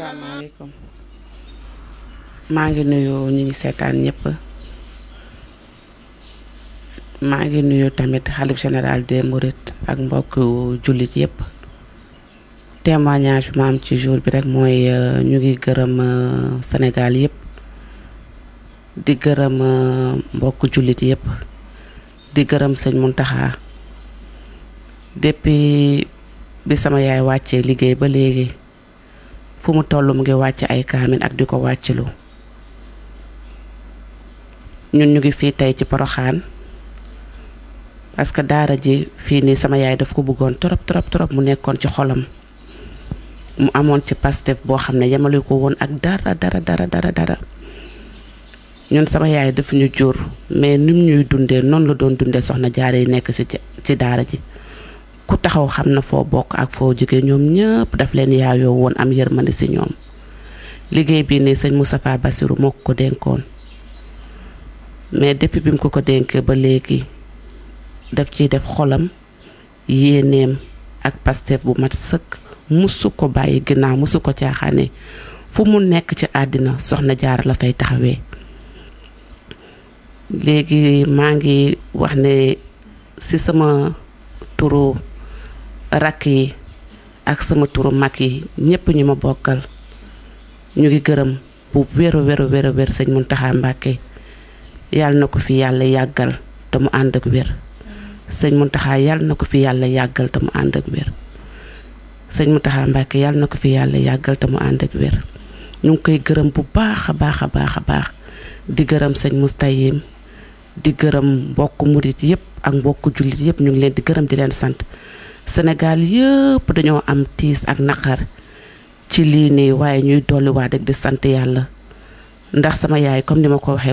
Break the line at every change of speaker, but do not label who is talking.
asalaamaaleykum maa ngi nuyu ñi ngi seetaan ñëpp maa ngi nuyu tamit xalif général des Mourides ak mbokk jullit yëpp témoignage bi ma am ci jour bi rek mooy ñu ngi gërëm Sénégal yëpp di gërëm mbokk jullit yëpp di gërëm sëñ Muntaxa depuis bi sama yaay wàccee liggéey ba léegi fu mu toll mu ngi wàcc ay kaamin ak di ko wàccilu ñun ñu ngi fii tey ci Poroxaan parce que daara ji fii nii sama yaay daf ko bëggoon trop trop trop mu nekkoon ci xolam mu amoon ci pastef boo xam ne yemale ko woon ak dara dara dara dara dara ñun sama yaay daf ñu jur mais nim ñuy dundee noonu la doon dundee soxna jaare yi nekk ci ci daara ji ku taxaw xam na foo bokk ak foo jóge ñoom ñëpp daf leen yaayoo woon am yërmande ci ñoom liggéey bii nii sëñ Moustapha Bassirou moo ko ko dénkoon mais depuis bi mu ko ko dénkee ba léegi daf ciy def xolam yéeneem ak pastef bu mat sëkk musu ko bàyyi ginnaaw musu ko caaxaane fu mu nekk ci àddina soxna jaara la fay taxawee léegi maa ngi wax ne ci sama turu rakk yi ak sama turu mag yi ñépp ñu ma bokkal ñu ngi gërëm bu wér wér wér wér sëñ Muntaxa Mbàkke yàlla na ko fi yàlla yàggal te mu ànd ak wér sëñ Muntaxa yàlla na ko fi yàlla yàggal te mu ànd ak wér sëñ Muntaxa Mbàkke yàlla na ko fi yàlla yàggal te mu ànd ak wér ñu ngi koy gërëm bu baax a baax a baax a baax di gërëm sëñ Mustayim di gërëm mbokk murit yépp ak mbokk jullit yépp ñu ngi leen di gërëm di leen sant Sénégal yëpp dañoo am tiis ak naqar ci lii nii waaye ñuy dolliwaat rek di sant yàlla ndax sama yaay comme ni ma ko waxee